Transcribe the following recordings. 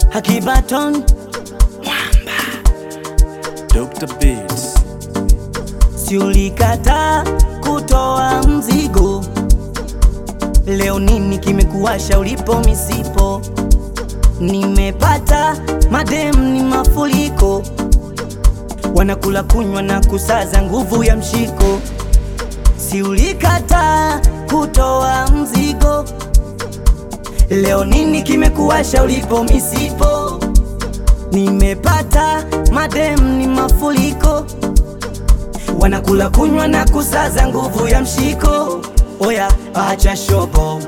Hakibaton Dr. Beats. si ulikata kutoa mzigo, leo nini kimekuwasha ulipo misipo? Nimepata madem ni mafuriko, wanakula kunywa na kusaza nguvu ya mshiko. Si ulikata kutoa mzigo, leo nini kimekuwasha ulipo misipo? Nimepata madem ni mafuriko, wanakula kunywa na kusaza nguvu ya mshiko. Oya, acha shobo,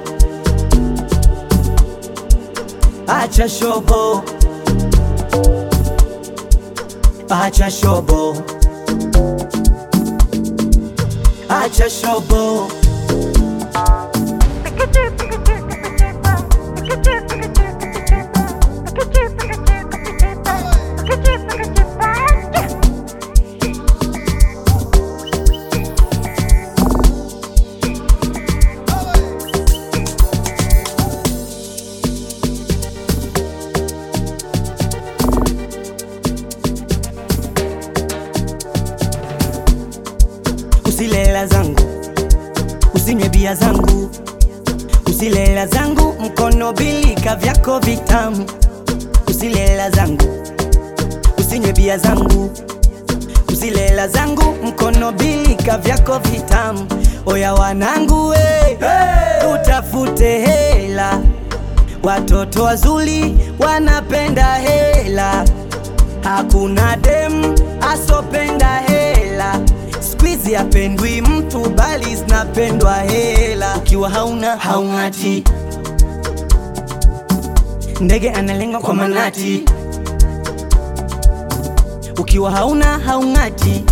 acha shobo, acha shobo, acha shobo. Usile hela zangu, usinywe bia zangu, usile hela zangu, mkono bilika vyako vitamu. Usile hela zangu, usinywe bia zangu, usile hela zangu, mkono bilika vyako vitamu. Oya wanangu we, hey! utafute hela, watoto wazuri wanapenda hela, hakuna dem asopenda hela. Squeeze yapendwi mtu bali zinapendwa hela. Ukiwa hauna haung'ati, ndege analengwa kwa manati. Ukiwa hauna haung'ati,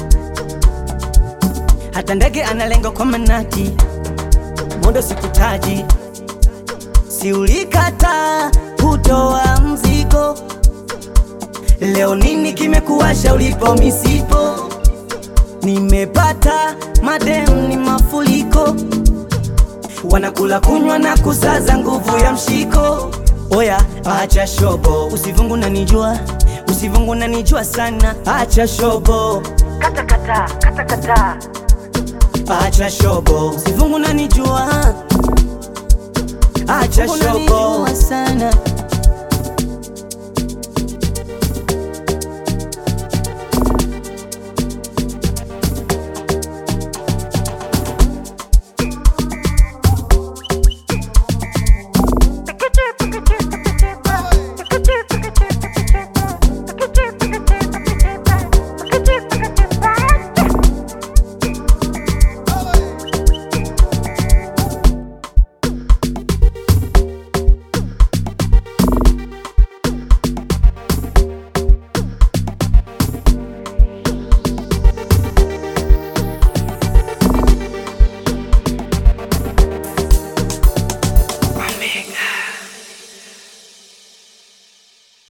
hata ndege analengwa kwa manati. Mondo sikutaji, si ulikata kutoa mzigo, leo nini kimekuwasha ulipo misipo? Nimepata madem ni mafuriko, wanakula kunywa na kusaza nguvu ya mshiko. Oya, acha shobo, usivungu na nijua, usivungu na nijua sana. Acha shobo, Kata kata, kata kata. acha shobo, usivungu na nijua, acha Usivungu na shobo nijua sana